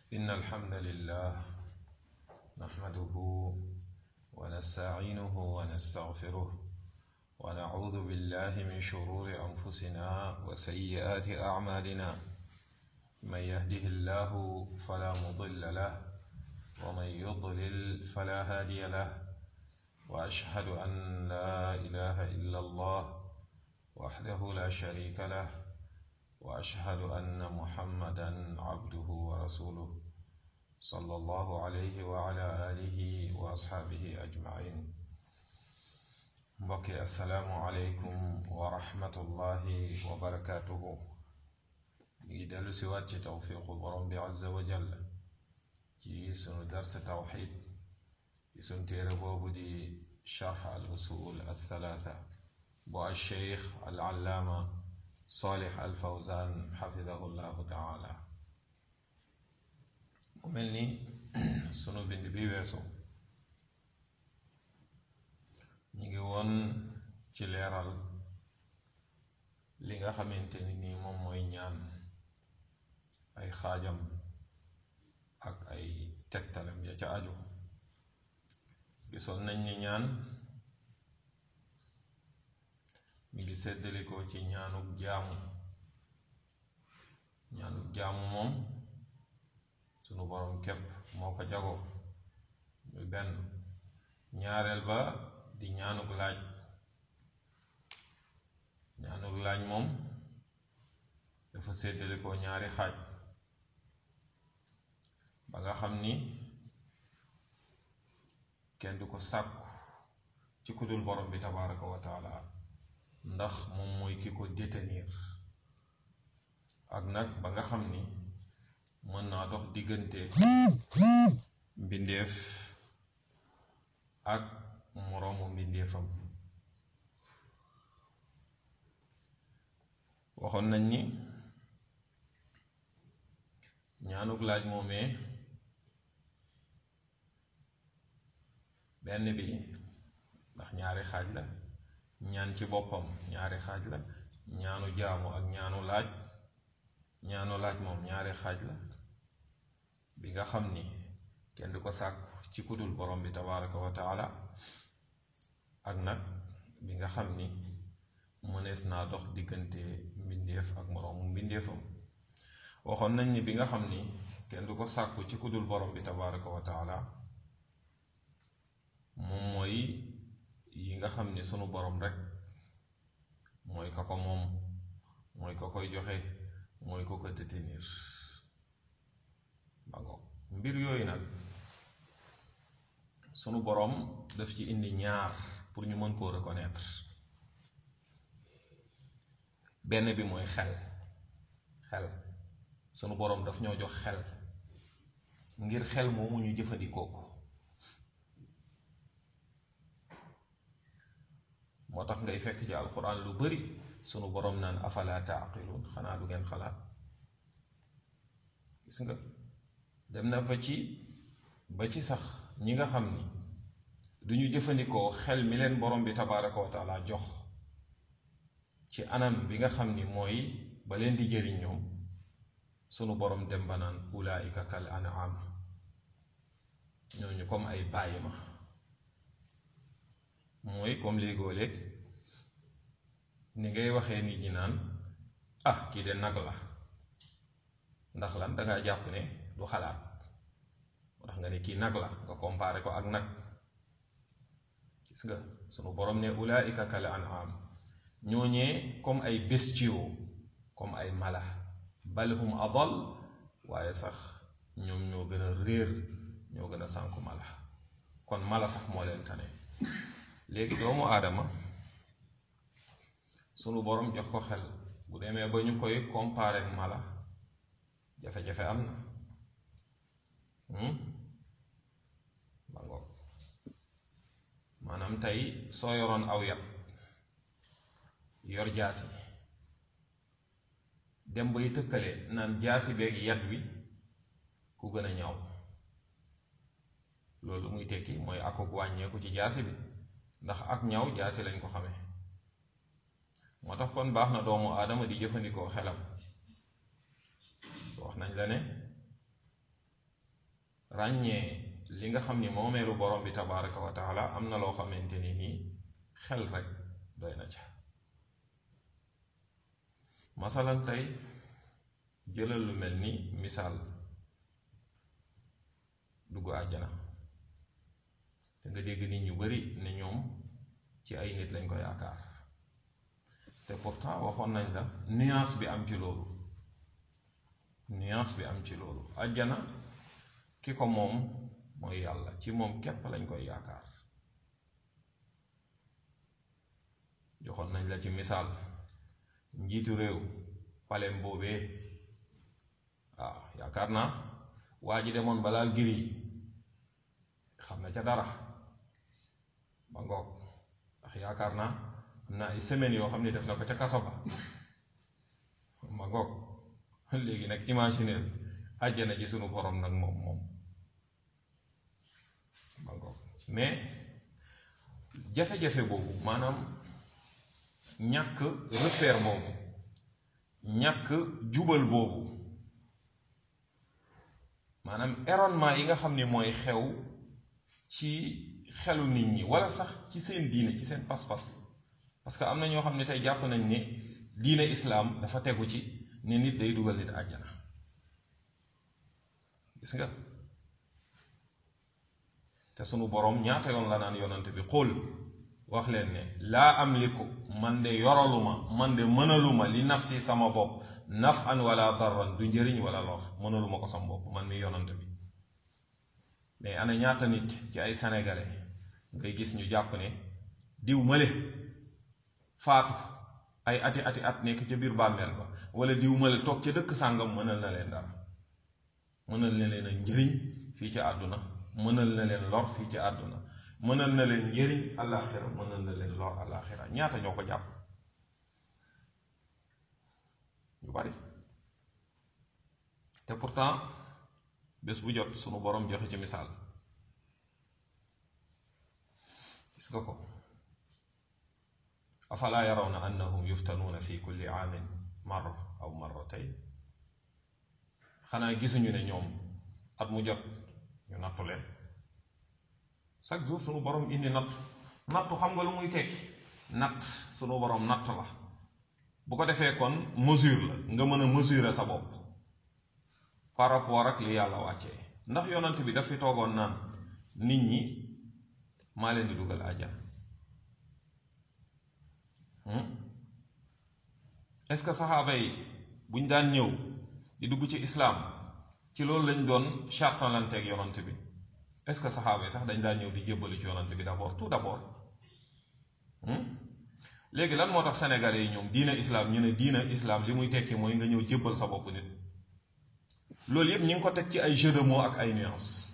إن الحمد لله نحمده ونستعينه ونستغفره ونعوذ بالله من شرور أنفسنا وسيئات أعمالنا من يهده الله فلا مضل له ومن يضلل فلا هادي له وأشهد أن لا إله إلا الله وحده لا شريك له وأشهد أن محمدا عبده ورسوله صلى الله عليه وعلى آله وأصحابه أجمعين mbokki asalaamualeykum wa rahmatullahi wa barakaatuhu ñu ngi dellu si waat ci tawfiqu borom bi azza wa jall ci sunu dars tawxid ci sunu téere boobu di charx al usul al thalaatha bu al cheikh al allaama salih al fawzan xafidahu llahu taala mu mel ni sunu bind bi weesu ñu ngi woon ci leeral li nga xamante ni nii moom mooy ñaan ay xaajam ak ay tegtalam ya ca aju gisoon nañ ni ñaan mi ngi seddalikoo ci ñaanuk jaamu ñaanuk jaamu moom sunu boroom képp moo ko jagoo muy benn ñaareel ba di ñaanuk laaj ñaanuk laaj moom dafa séddale ko ñaari xaaj ba nga xam ni kenn du ko sàkku ci kudul borom bi tabaraka wa taala ndax moom mooy ki ko détenir ak nag ba nga xam ni mën naa dox diggante mbindeef ak moroomu mbindeefam waxoon nañ ni ñaanuk laaj moomee benn bi ndax ñaari xaaj la ñaan ci boppam ñaari xaaj la ñaanu jaamu ak ñaanu laaj ñaanu laaj moom ñaari xaaj la bi nga xam ni kenn du ko sàkku ci kudul borom bi tabaraka wa taala ak nag bi nga xam ni mënees naa dox diggante mbindeef ak moroomu mbindeefam waxoon nañ ni bi nga xam ni kenn du ko sàkku ci kudul borom bi tabaraka wa taala moom mooy yi nga xam ni sunu borom rek mooy ka ko moom mooy ka koy joxe mooy ko ko détenir ba ngoog mbir yooyu nag sunu boroom daf ci indi ñaar pour ñu mën koo reconnaître benn bi mooy xel xel sunu boroom daf ñoo jox xel ngir xel moomu ñu jëfandikoo ko moo tax ngay fekk ci alquran lu bari sunu boroom naan afala taaqiluun xanaa du ngeen xalaat gis nga dem na ba ci ba ci sax ñi nga xam ni duñu jëfandikoo xel mi leen borom bi tabaraka wa taala jox ci anam bi nga xam ni mooy ba leen di jëriñ ñoom sunu borom dem ba naan ulaika kal an'am ñooñu comme ay bàyyi ma mooy comme léegoo léeg ni ngay waxee nit ñi naan ah kii de nag la ndax lan dangaa jàpp ne du xalaat moo tax nga ne kii nag la nga comparé ko ak nag gis nga sunu borom ne ulaika kal an'am ñooñee comme ay bestiaux comme ay mala bal hum adal waaye sax ñoom ñoo gën a réer ñoo gën a sànku mala kon mala sax moo leen tane léegi doomu aadama sunu borom jox ko xel bu demee ba ñu koy comparé ak mala jafe-jafe am na ba ngoog maanaam tey soo yoroon aw yat yor jaasi dem bay tëkkale naan jaasi beeg yat wi ku gën a ñaw loolu muy tekki mooy akuk wàññeeku ci jaasi bi ndax ak ñaw jaasi lañ ko xamee moo tax kon baax na doomu aadama di jëfandikoo xelam wax nañ la ne ràññee li nga xam ni moomeelu borom bi tabaraka wa taala am na loo xamante ni nii xel rek doy na ca masalan tey jëlal lu mel ni misaal dugg àjjana te nga dégg nit ñu bari ne ñoom ci ay nit lañ ko yaakaar te pourtant waxoon nañ la nuance bi am ci loolu nuance bi am ci loolu àjjana ki ko moom mooy yàlla ci moom képp lañ koy yaakaar joxoon nañ la ci misaal njiitu réew palem boobee waaw yaakaar naa waa ji demoon balaal gir yi xam na ca dara ba ngoog ndax yaakaar naa am na ay semaines yoo xam ne def na ko ca kaso ba ba ngoog léegi nag imaginer àjjana ji sunu borom nag moom moom ba ngoog mais jafe-jafe boobu maanaam ñàkk repère boobu ñàkk jubal boobu maanaam erronement yi nga xam ni mooy xew ci xelu nit ñi wala sax ci seen diine ci seen pas-pas parce que am na ñoo xam ne tey jàpp nañ ne diine islaam dafa tegu ci ne nit day dugal nit àjjana gis nga te sunu boroom ñaata yoon la naan yonante bi xul wax leen ne laa amliku man de yoraluma man de mënaluma li nafsi sama bopp naf an wala darran du njëriñ wala lor mënaluma ko sama bopp man mi yonante bi mais ana ñaata nit ci ay sénégalais ngay gis ñu jàpp ne diw male faatu ay ati ati at nekk ca biir bàmmeel ba wala diw male toog ca dëkk sàngam mënal na leen dara mënal na leen a njëriñ fii ci àdduna mënal na leen lor fii ci àdduna mënal na leen njëriñ àllaaxira mënal na leen lor àllaaxira ñaata ñoo ko jàpp ñu bari te pourtant bés bu jot sunu borom joxe ci misaal gis nga ko afalaa yarawna annahum yuftanuuna fi kulli aamin marra aw marratayn xanaa gisuñu ne ñoom at mu jot ñu nattu leen chaque jour sunu borom indi natt nattu xam nga lu muy tekki natt sunu borom natt la bu ko defee kon mesure la nga mën a mesurer sa bopp par rapport ak li yàlla wàccee ndax yonant bi daf fi toogoon naan nit ñi maa leen di dugal àjjana est-ce que saxaaba yi buñ daan ñëw di dugg ci islaam ci loolu lañ doon chartalanteeg yonant bi est-ce que saxaaba yi sax dañ daan ñëw di jébbali ci yonant bi d'abord tout d'abord léegi lan moo tax sénégalais yi ñoom diina islaam ñu ne diina islaam li muy tekki mooy nga ñëw jébbal sa bopp nit loolu yépp ñi ngi ko teg ci ay jeu de mots ak ay nuances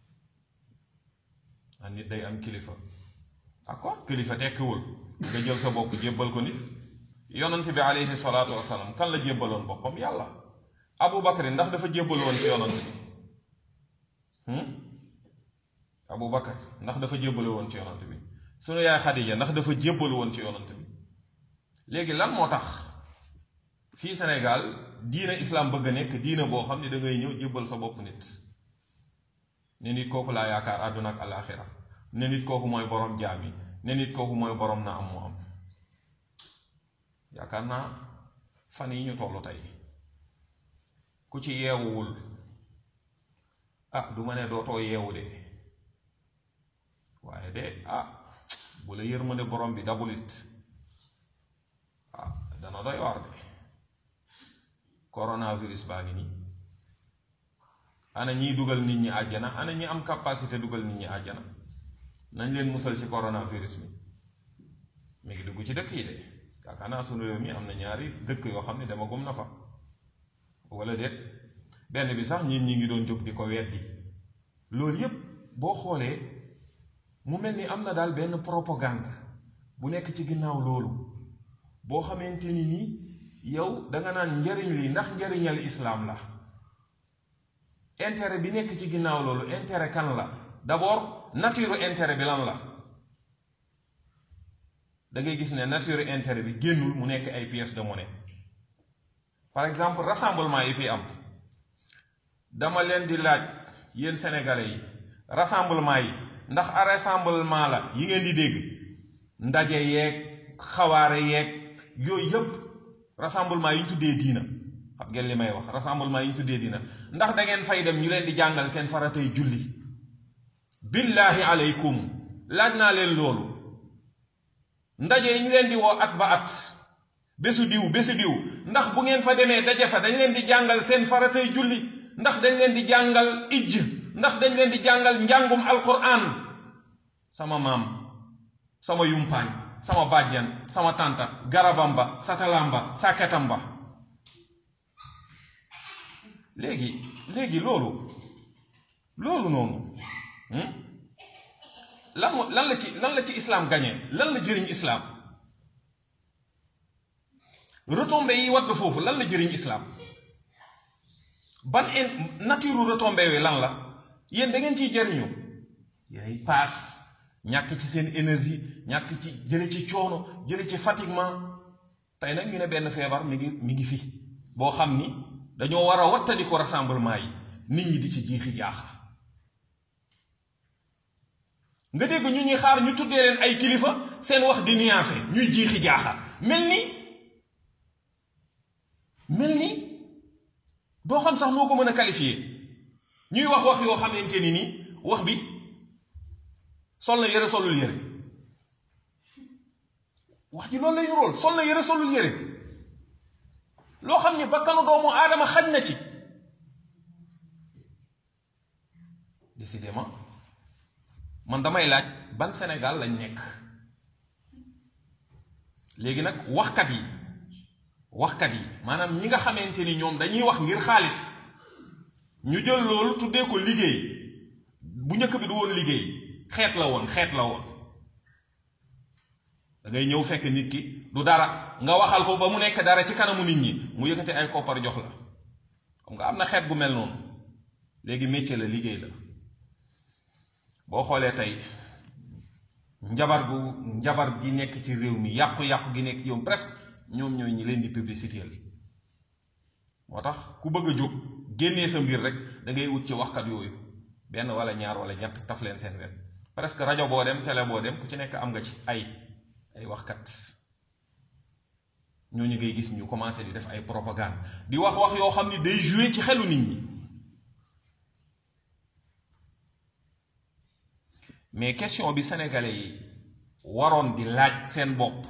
ah nit day am kilifa d'accord kilifa tekkiwul nga jël sa bopp jébbal ko nit yonant bi aleyhi salaatu wasalaam kan la jébbaloon boppam yàlla abu bakari ndax dafa jébbal woon ci yonant bi abu bakar ndax dafa jébbal woon ci yonant bi sunu yaay xadija ndax dafa jébbal woon ci yonant bi léegi lan moo tax fii Sénégal diina islaam bëgg a nekk diina boo xam ne da ngay ñëw jébbal sa bopp nit ne nit kooku laa yaakaar àdduna ak alaaxira ne nit kooku mooy borom jaam yi ne nit kooku mooy borom na am mu am yaakaar naa fan yi ñu tollu tey ku ci yeewuwul ah du ma ne dootoo yeewu de waaye de ah bu la yërmande borom bi dabulit ah dana doy waar de coronavirus baa ngi nii ana ñiy dugal nit ñi àjjana ana ñi am capacité dugal nit ñi àjjana nañ leen musal ci coronavirus mi mi ngi dugg ci dëkk yi de yaakaar naa sunu réew mi am na ñaari dëkk yoo xam ne dama gum na fa wala déet benn bi sax ñin ñi ngi doon jóg di ko weddi loolu yépp boo xoolee mu mel ni am na daal benn propagande bu nekk ci ginnaaw loolu boo xamante ni nii yow danga naan njariñ li ndax njariñal islaam la intérêt bi nekk ci ginnaaw loolu intérêt kan la d'abord nature intérêt bi lan la da ngay gis ne nature intérêt bi génnul mu nekk ay pièces de monnaie par exemple rassemblement yi fi am dama leen di laaj yéen sénégalais yi rassemblement yi ndax a rassemblement la yi ngeen di dégg ndaje yeeg xawaare yeeg yooyu yëpp rassemblement yi ñu tuddee diina xam ngeen li may wax rassemblement yi ñu tuddee diina ndax da ngeen fay dem ñu leen di jàngal seen faratay julli billahi aleykum laaj naa leen loolu ndaje yi ñu leen di woo at ba at bésu diw bésu diw ndax bu ngeen fa demee daje fa dañ leen di jàngal seen faratay julli ndax dañ leen di jàngal ijj ndax dañ leen di jàngal njàngum alquran sama maam sama yumpaañ sama bàjjan sama tànta garabam ba satalam ba sàkketam ba léegi léegi loolu loolu noonu lan lan la ci lan la ci islam gañe lan la jëriñ islam retombées yi wadd foofu lan la jëriñ islam ban in nature retombées yooyu lan la yéen da ngeen ciy jëriñu yéenay paas ñàkk ci seen énergie ñàkk ci jële ci coono jële ci fatiguement tey nag ñu ne benn feebar mi ngi mi ngi fi boo xam ni dañoo war a wattandi ko rassemblement yi nit ñi di ci jiixi jaaxa nga dégg ñu ñuy xaar ñu tuddee leen ay kilifa seen wax di nuancé ñuy jiixi jaaxa mel ni mel ni doo xam sax noo ko mën a qualifier ñuy wax wax yoo xamante ni nii wax bi sol na yére solul yére wax ji loolu lay rool sol na yére solul yére loo xam ni bakkanu doomu aadama xaj na ci décidément man damay laaj ban Sénégal lañ nekk léegi nag waxkat yi waxkat yi maanaam ñi nga xamante ni ñoom dañuy wax ngir xaalis ñu jël loolu tuddee ko liggéey bu njëkk bi du woon liggéey xeet la woon xeet la woon da ngay ñëw fekk nit ki du dara nga waxal ko ba mu nekk dara ci kanamu nit ñi mu yëkkati ay koppar jox la xam nga am na xeet gu mel noonu léegi métier la liggéey la boo xoolee tey njabar gu njabar gi nekk ci réew mi yàqu-yàqu gi nekk ci yow presque ñoom ñooy ñi leen di publicité moo tax ku bëgg a jóg génnee sa mbir rek da ngay wut ci waxkat yooyu benn wala ñaar wala ñett taf leen seen wet presque rajo boo dem télé boo dem ku ci nekk am nga ci ay ay waxkat ñooñu ngay gis ñu commencé di def ay propagande di wax wax yoo xam ni day jouer ci xelu nit ñi mais question bi sénégalais yi waroon di laaj seen bopp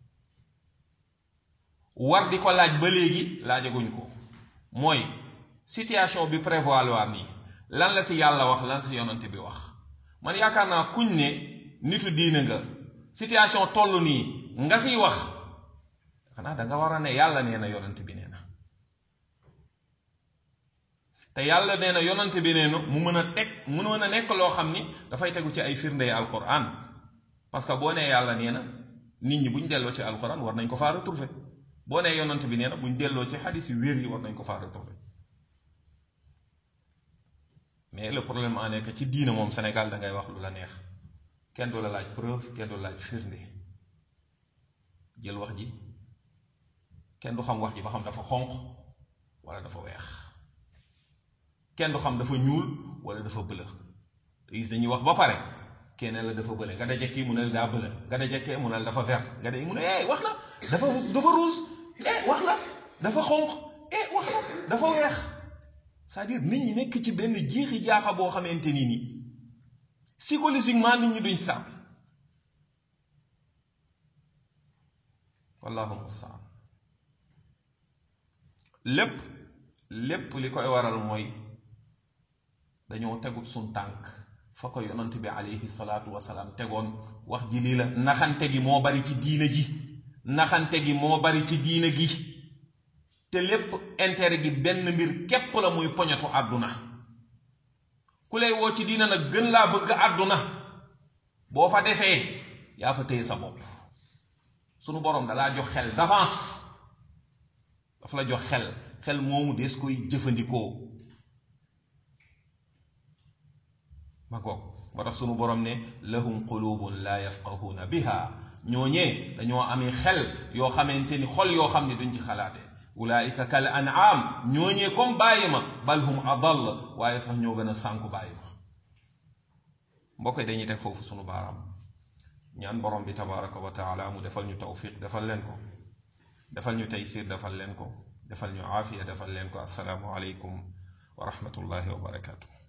war di ko laaj ba léegi laajaguñ ko mooy situation bi prévoir nii lan la si yàlla wax lan si yonante bi wax man yaakaar naa kuñ ne nitu diine nga situation toll nii nga siy wax xanaa da nga war a ne yàlla nee na yonante bi nee na te yàlla nee na yonante bi nee na mu mën a teg mënoon a nekk loo xam ni dafay tegu ci ay firnde alquran parce que boo nee yàlla nee na nit ñi bu ñu delloo ci alquran war nañ ko faa retrouver boo nee yonante bi nee na bu ñu delloo ci xadis yu wér yi war nañ ko faa retrouver mais le problème en est que ci diine moom Sénégal da ngay wax lu la neex kenn du la laaj preuve kenn du la laaj firnde jël wax ji kenn du xam wax ji ba xam dafa xonq wala dafa weex kenn du xam dafa ñuul wala dafa bëla te gis dañuy wax ba pare kenn la dafa bële nga daje kii mu ne la daa bële nga daje kee mu ne la dafa vert nga daje mu ne eh wax na dafa dafa rouge eh wax na dafa xonq eh wax na dafa weex c'est-à-dire nit ñi nekk ci benn jiixi jaaxa boo xamante ni nii psychologiquement nit ñi duñ stable wallahu mustaan lépp lépp li koy waral mooy dañoo tegut suñ tànk fa ko yonant bi alayhi salaatu wasalaam tegoon wax ji lii la naxante gi moo bari ci diina ji naxante gi moo bari ci diina gi te lépp intérêt gi benn mbir képp la muy poñetu àdduna ku lay woo ci diina nag gën laa bëgg àdduna boo fa desee yaa fa téye sa bopp sunu boroom dalaa jox xel d'avance daf la jox xel xel moomu des koy jëfandikoo ma goog moo tax sunu boroom ne lahum qulubun la yafqahuna biha ñooñee dañoo amee xel yoo xamante ni xol yoo xam ne duñ ci xalaate ulaika kal an'am ñooñee comme bàyyi ma bal hum adall waaye sax ñoo gën a sànku bàyyi ma mbokk yi dañuy teg foofu sunu baaraam ñaan borom bi tabaraka wa taala mu defal ñu tawfiq defal leen ko defal ñu taysir defal leen ko defal ñu aafiya defal leen ko assalaamu aleykum wa rahmatullahi wa barakatuh